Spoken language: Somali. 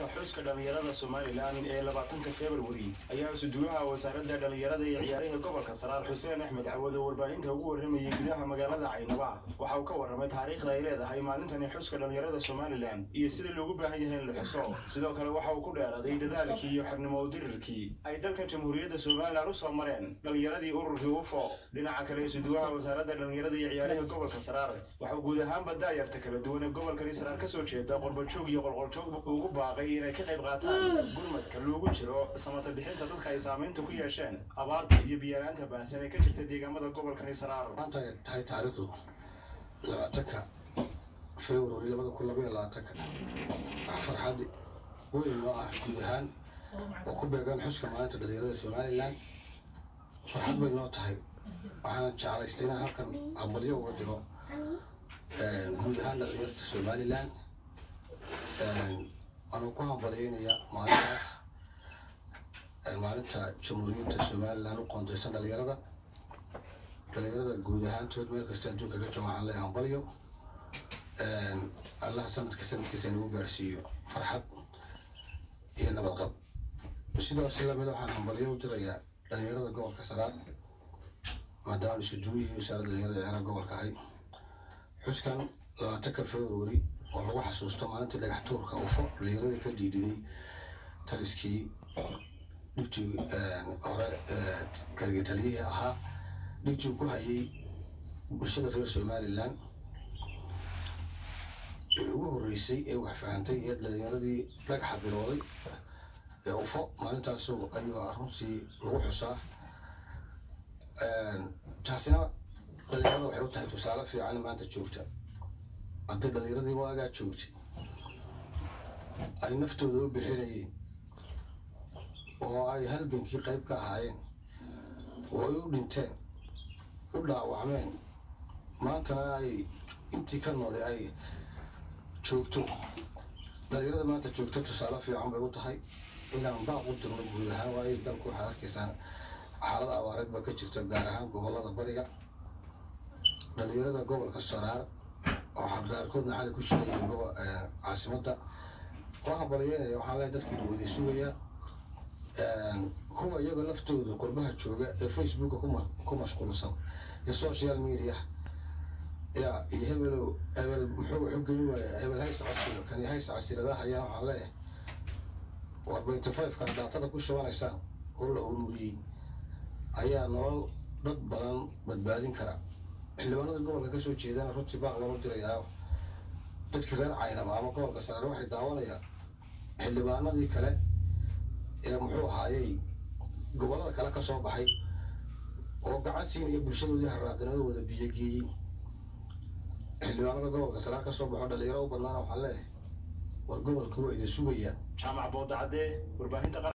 xuska dhallinyarada somalilan ee labaatanka februari ayaa isuduwaha wasaaradda dhallinyarada iyo ciyaaraha gobolka saraar xuseen axmed cawad oo warbaahinta ugu warramayay gudaha magaalada caynaba waxa uu ka warramay taariikhda ay leedahay maalintani xuska dhallinyarada somalilan iyo sida loogu baahan yahay in la xuso sidoo kale waxa uu ku dheeraday dadaalkii iyo xirnimo dirirkii ay dalkan jamhuuriyadda somalilan usoo mareen dhallinyaradii ururkii ufo dhinaca kale isuduwaha wasaaradda dhallinyarada iyo ciyaaraha gobolka saraar waxauu guud ahaanba daayarta kala duwan ee gobolkani saraar kasoo jeeda qorbajoog iyo qolqoljoog ugu baaqay inay ka qayb qaataan gurmadka loogu jiro samata bixinta dadka ay saamaynta ku yeesheen abaarta iyo biyaraanta baahsan ee ka jirta deegaamada gobolkani saraar maanta ay tahay taariikhdu labaatanka february labada kun labaiyo labaatanka waxaa farxad weyn oo ah guud ahaan oo ku beegan xuska maalinta dhalinyarada somalilan farxad bay noo tahay waxaana jeclaystay inaan halkan hambalyo uga diro guud ahaan dhalinyarta somalilan anuu ku hambalyeynaya maalintaas maalinta jamhuuriyadda somalilan u qoondeysan dhalinyarada dhalinyarada guud ahaantood meel kasta adduunka ka jooga waxaan leeyahay hambalyo allaha sanadka sanadkiisa nagu gaarsiiyo farxad iyo nabadqab sidaas lamid waxaan hambalyo u dirayaa dhalinyarada gobolka saraar maadaama isuduwihii wasaaradda dhalinyarada ciyaaraha gobolka ahay xuskan labaatanka february oo lagu xasuusto maalintii dhagax tuurka ufo dhalinyarada ka dhiidhiday taliskii dhibtii hore kaligii taliyihii ahaa dhibtii ku hayay bulshada reer somalilan ee ugu horreysay ee wax fahantay ee dhalinyaradii dhagaxa bilowday ee ufo maalintaasu ayuu runtii lagu xusaa taasina dhalinyarada waxay u tahay tusaale fiican maanta joogta haddii dhalinyaradii waagaa joogtay ay naftooda u bixinayeen oo ay halgankii qayb ka ahaayeen oo ay u dhinteen u dhaawacmeen maantana ay intii ka noolay ay joogto dhalinyarada maanta joogto tusaale fiican bay u tahay inaan baaq u dirno guud ahaan waayo dalku waxaad arkaysaan xaalad abaareed ba ka jirta gaar ahaan gobollada bariga dhalinyarada gobolka saraar oo xadgaarkoodna xali ku shirayeen caasimadda waa hambalyeynaya waxaan leeyahay dadkii dhaweyday sugaya kuwa iyaga laftooda qurbaha jooga ee facebooka ku mashquulsan iyo social media ya iyo hebelow hebel muxuu wuxuu gelin waaya hebel hays casiro kani hays casiradaha ayaa waxaan leeyahay war twenty five-ka daatada ku shubanaysaan oo la ururiyey ayaa nolol dad badan badbaadin kara xildhibaanada gobolka kasoo jeedana runtii baaq loola dirayaa dadkii reer caynaba ama gobolka saraare waxay daawanayaan xildhibaanadii kale ee muxuu ahaayey gobollada kale ka soo baxay oo gacan siinaya bulshadoodii haraadanada wada biyogeeyey xildhibaanada gobolka saraar ka soo baxo dhalinyaro u badnaana waxaan leeyahay war gobolka waa idin sugayaan jaamac boodacadee warbaahinta